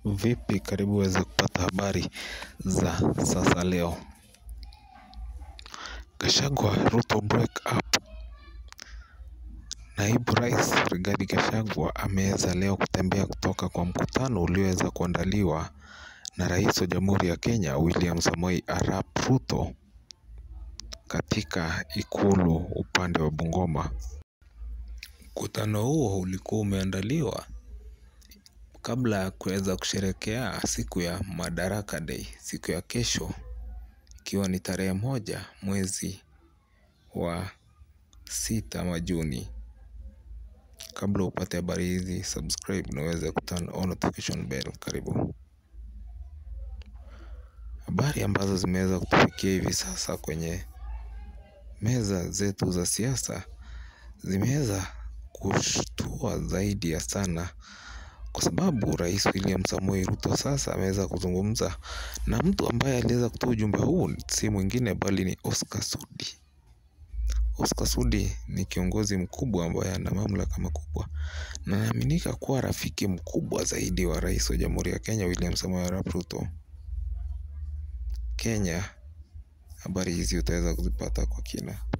Vipi karibu uweze kupata habari za sasa leo Gachagua Ruto break up Naibu rais Rigathi Gachagua ameweza leo kutembea kutoka kwa mkutano ulioweza kuandaliwa na rais wa jamhuri ya Kenya William Samoei Arap Ruto katika ikulu upande wa Bungoma mkutano huo ulikuwa umeandaliwa kabla ya kuweza kusherehekea siku ya Madaraka Day siku ya kesho ikiwa ni tarehe moja mwezi wa sita ama Juni kabla upate habari hizi subscribe na uweze kuturn on notification bell karibu habari ambazo zimeweza kutufikia hivi sasa kwenye meza zetu za siasa zimeweza kushtua zaidi ya sana kwa sababu rais William Samoei Ruto sasa ameweza kuzungumza na mtu ambaye aliweza kutoa ujumbe huu si mwingine bali ni Oscar Sudi Oscar Sudi ni kiongozi mkubwa ambaye ana mamlaka makubwa na anaaminika kuwa rafiki mkubwa zaidi wa rais wa jamhuri ya Kenya William Samoei Arap Ruto Kenya habari hizi utaweza kuzipata kwa kina.